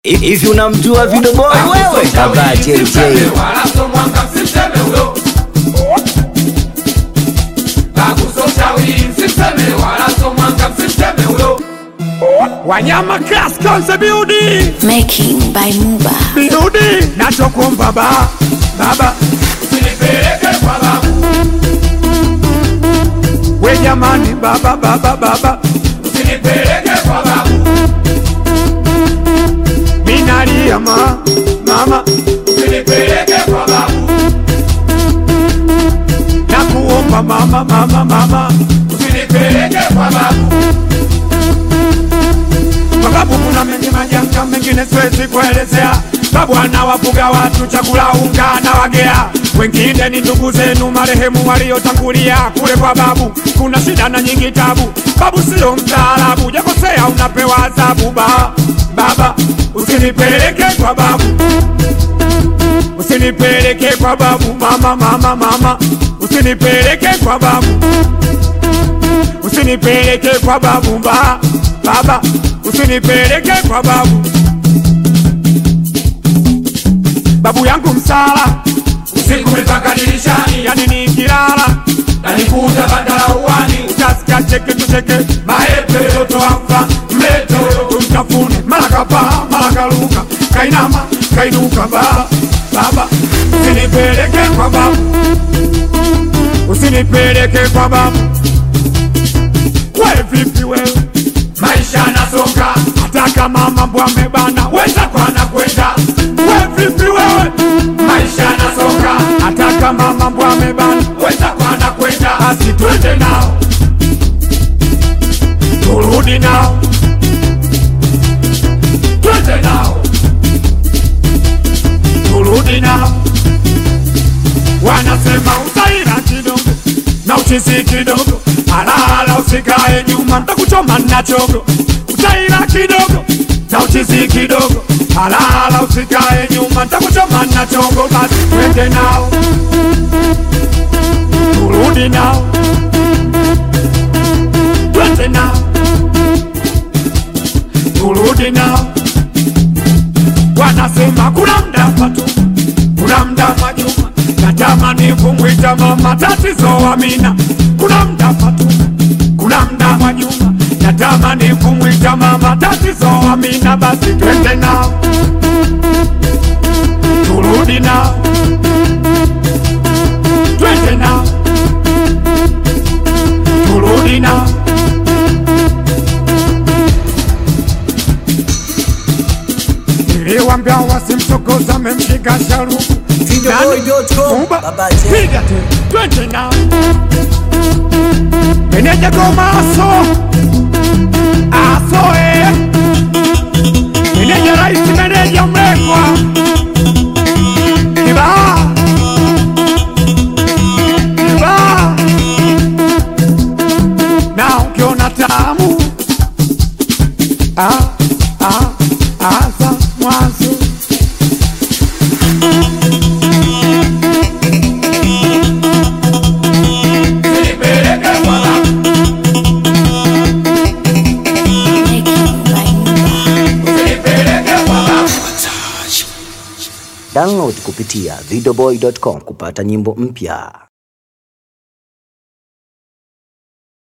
Hivi unamjua Video Boy wewe? Baba JJ. Wanyama Class Concept Beauty Making by Muba. Beauty nachokuomba baba baba we jamani baba baba baba minalia ma mama nakuomba mama mama mama kwa sababu kuna mengi majanga mengine siwezi kuelezea. Babu anawafuga watu chakula unga na wagea, wengine ni ndugu zenu marehemu waliotangulia kule kwa babu. Kuna shida na nyingi tabu, babu sio mtaalabu, jakosea unapewa adhabu. Ba, baba usinipeleke kwa babu, usinipeleke kwa babu. Mama, mama, mama usinipeleke kwa babu usinipeleke kwa babu ba, baba usinipeleke kwa babu babu yangu msala usiku mipaka dirishani yani nikilala nanikuta bandala uwani utasikia cheke tucheke maepe yotoamfa mleto tumtafune mara kapaa mara karuka kainama kainuka baba baba usinipeleke kwa babu usinipeleke kwa babu we vipi wewe maisha nasonga hata kama mambo amebana weza kwana kwenda we vipi wewe maisha nasonga hata kama mambo amebana weza kwana kwenda basi twende nao turudi nao twende nao turudi nao wanasema utaira kidogo na uchisi kidogo alala usikae nyuma ntakuchoma na chogo utaira kidogo na uchisi kidogo alala usikae nyuma ntakuchoma na chogo basi twende nao turudi nao twende nao turudi nao wanasema kuna mda patu kuna mda majuma natamani kumwita mama tatizo amina kuna mda patu kuna mda majuma natamani kumwita mama tatizo amina basi twende nao turudi nao twende nao turudi nao niliwambia wasimchokoza memshika sharubu Videoboy.com. Mumba, Baba J. piga tu, twende nao meneja goma aso aso eh. meneja rais meneja mlekwa kibaa kibaa na ukiona tamu ah, ah, asa mwanzo usinipeleke kwa babu Making by Muba. usinipeleke kwa babu Download kupitia videoboy.com kupata nyimbo mpya.